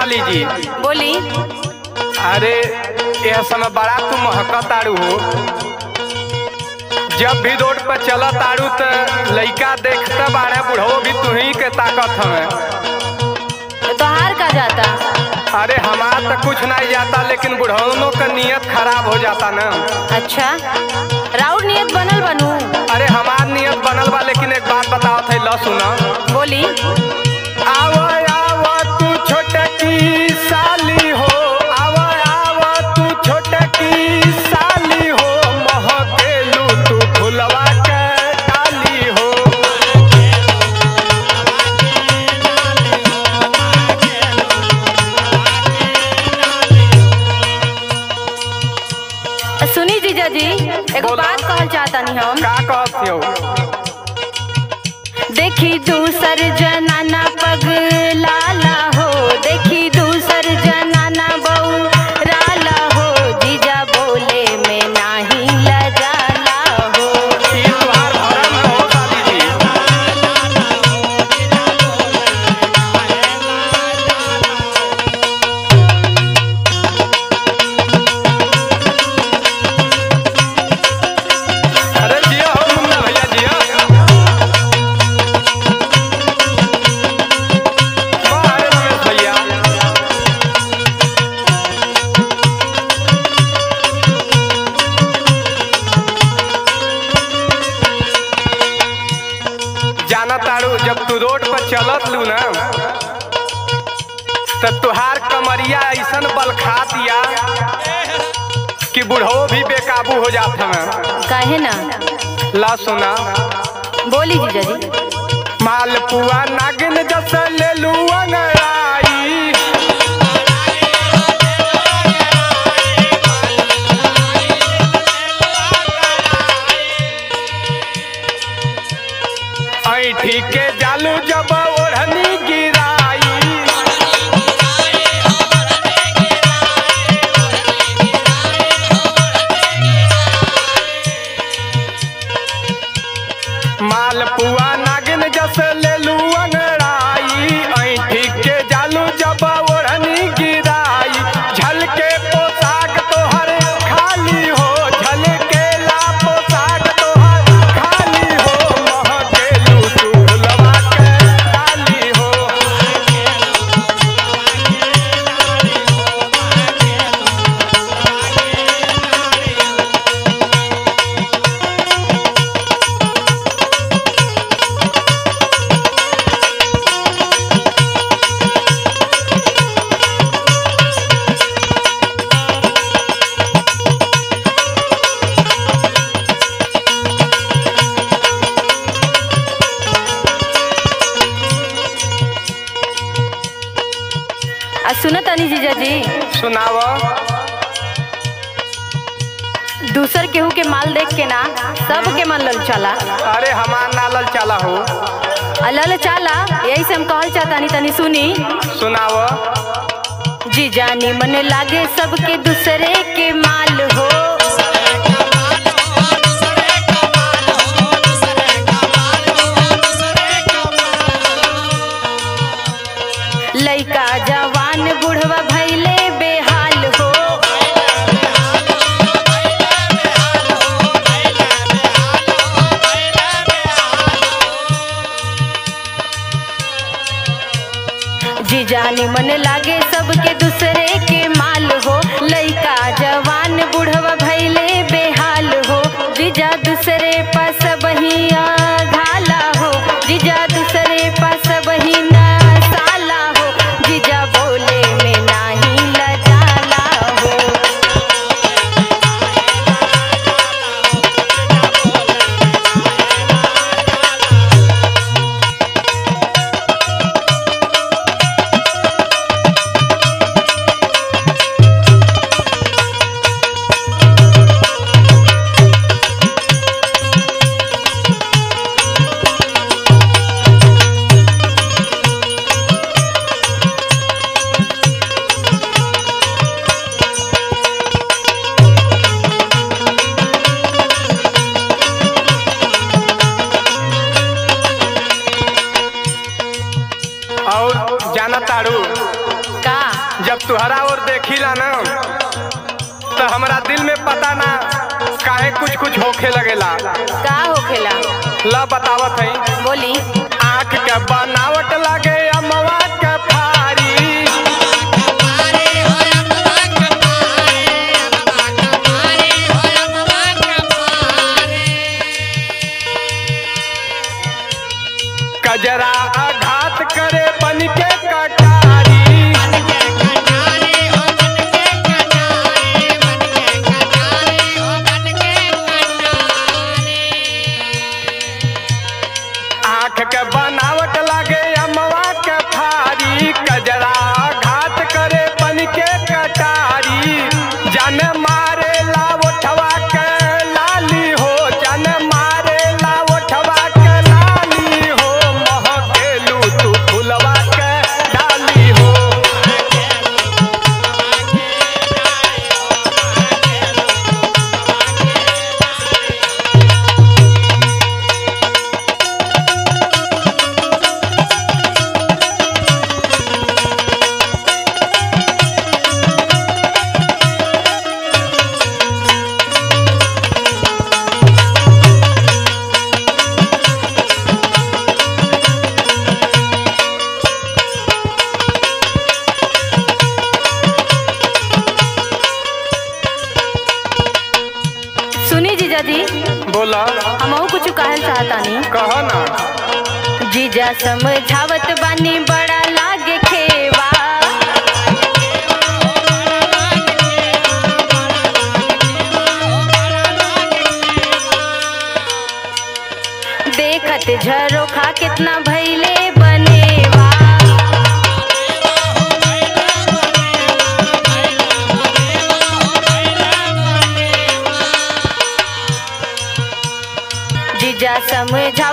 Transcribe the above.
साली जी बोली अरे यह समय बड़ा तू महका ताड़ू हो जब भी रोड पर चला ताड़ू त लइका देखते बाड़े बुढ़ो भी तुही के ताकत हमें तो तोहार का जाता अरे हमार तो कुछ नहीं जाता लेकिन बुढ़ौनों का नियत खराब हो जाता ना अच्छा राउर नियत बनल बनू अरे हमार नियत बनल बा लेकिन एक बात बताओ थे ल सुना बोली आवा आवा तू छोटकी साली हो आवा आवा तू छोटकी साली हो महकेलू तू फुलवा के डाली हो सुनी जीजा जी एक बोला। बात कहल चाहता नहीं हम का कहत हो देखी दूसर जनाना पग लाला हो देखी दूसर जनाना बहू राला हो जीजा बोले में नाही लजाला हो ई तुहार भरम हो साली जी अरे जिया हो मुन्ना भैया जिया वाह रे रमेश भैया जाना तारू जब तू रोड पर चलत लू ना तो तुहार कमरिया ऐसन बल खा दिया कि बुढ़ो भी बेकाबू हो जात हमें काहे ना ला सुना बोली जीजा जी मालपुआ नागिन जस ले लू अंगड़ाई ऐठी के जालू जब ओढ़नी गिराई मालपुआ नागिन जस ले लू अंगड़ाई ऐठी के जालू जब ओढ़नी गिराई झलके पोशाक तोहर खाली हो झलके ला पोशाक तोहर खाली हो महकेलू तू फुलवा के डाली हो आ सुनो तनी जीजा जी सुनाव दूसर केहू के माल देख के ना सब के मन लल चला अरे हमार नालल चला हो लल चाला यही से हम कहल चाहता नहीं तनी सुनी सुनाव जी जानी मन लागे सबके दूसरे के माल हो लइका जवान बुढ़वा भैले बेहाल हो जी जानी मन लागे सबके दूसरे के माल हो लइका जवान बुढ़वा भैले बेहाल हो जीजा दूसरे पास बहिया घाला हो जीजा दूसरे पास बही ना साला हो जीजा बोले में नाही लजाला हो और जाना तारू का जब तुहरा और देखिला ना तो हमरा दिल में पता ना काहे कुछ कुछ होखे लगेला का होखेला ला बतावत है बोली आँख के बनावट लगे अमवा के फारी कजरा आघात करे बन के कटारी आँख के बनावट लगे अमवा के फारी कजरा घात करे बन के कटारी जन मारे लावठवा के लाली हो जन मारे लावठवा के लाली हो महकेलू तू फुलवा के डाली हो सुनी जीजा जी बोला हमहू कुछ कहल चाहतानी कह ना जीजा समझावत बानी बड़ा लागे खेवा देखत झरोखा कितना भैले बनेवा जीजा समझा